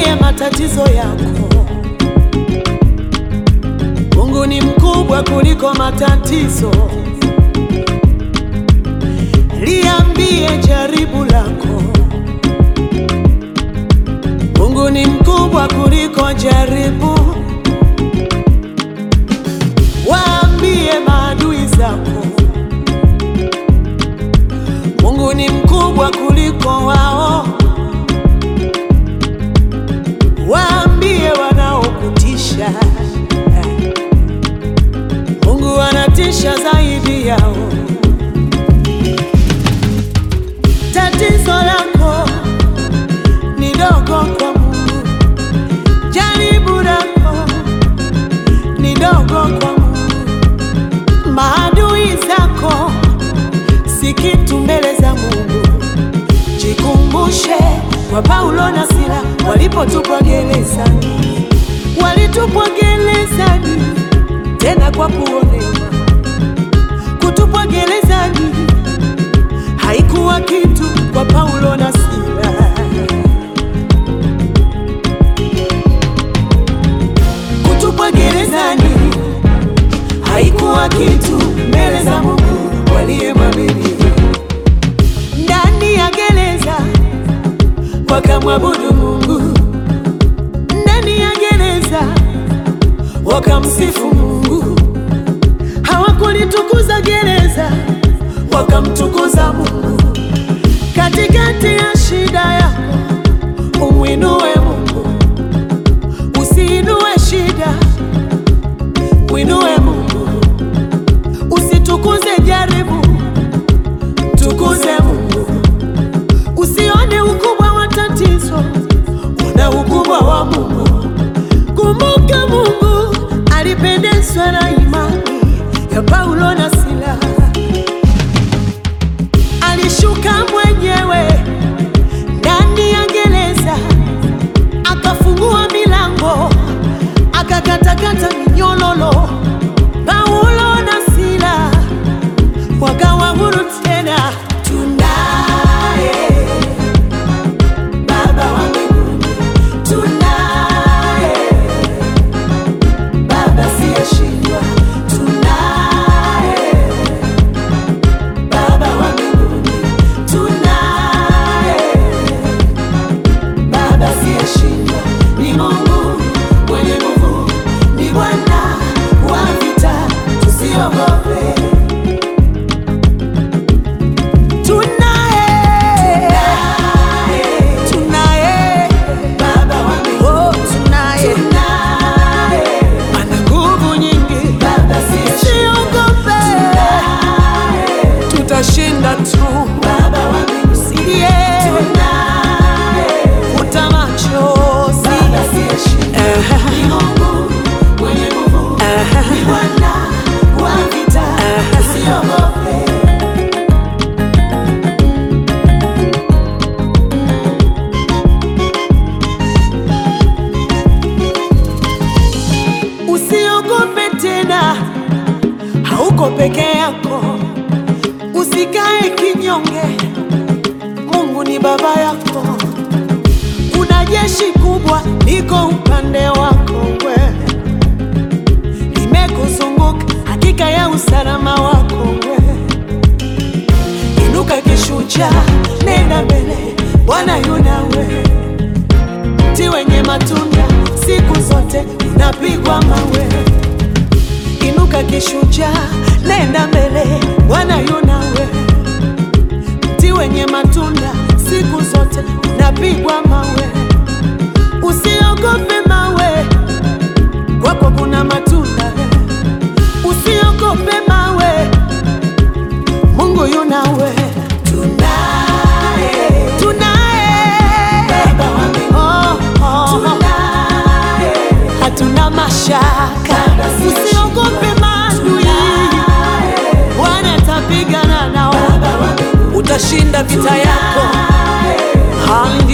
Yaambie matatizo yako. Mungu ni mkubwa kuliko matatizo. Liambie jaribu lako. Mungu ni mkubwa kuliko jaribu. Waambie maadui zako. Mungu ni mkubwa kuliko wao. Waambie wanaokutisha. Mungu anatisha zaidi yao. Tatizo lako ni dogo kwa Mungu, jaribu lako ni dogo kwa Mungu, maadui zako si kitu mbele za Mungu. Jikumbushe kwa Paulo na Sila walipotupwa gerezani, walitupwa gerezani tena kwa kuonewa. Kutupwa gerezani haikuwa kitu kwa Paulo na Sila. Kutupwa gerezani haikuwa kitu mbele za Mungu waliyemwamini. Ndani ya gereza wakamwabudu Mungu, ndani ya gereza wakamsifu Mungu. Hawakulitukuza gereza, wakamtukuza Mungu. Katikati ya shida yako umwinue Mungu, usiinue shida, mwinue Mungu. Usitukuze jaribu, tukuze Mungu. Usione ukubwa wa tatizo, una ukubwa wa Mungu. Kumbuka Mungu alipendezwa na imani ya Paulo na Sila. Alishuka mwenyewe ndani ya gereza, akafungua milango, akakatakata minyololo. Paulo na Sila wakawa huru tena. Tunaye Baba wa mbinguni, tunaye Baba siyeshindwa, tunaye Baba wa mbinguni, tunaye Baba siyeshindwa, ni Mungu mwenye nguvu, ni Bwana wa vita, tusiogope. Tunaye, tunaye Baba wa mbinguni, tunaye ana nguvu nyingi, usiogope, tutashinda tu. Usilie, futa machozi. Eh, Usiogope tena, hauko peke yako. Usikae kinyonge, Mungu ni baba yako. Kuna jeshi kubwa liko upande wako, we limekuzunguka, hakika ya usalama wako we. Inuka kishujaa, nenda mbele, Bwana yu nawe. Mti wenye matunda siku zote unapigwa mawe. Inuka kishujaa, nenda mbele, Bwana yu nawe. Mti wenye matunda siku zote unapigwa mawe. Usiogope mawe, kwako kuna matunda. Usiogope mawe, Mungu yu nawe. Tunaye, tunaye Baba wa mbinguni, oh, oh. Hatuna mashaka, usiogope maadui, Bwana atapigana nao, utashinda vita yako. Haleluya.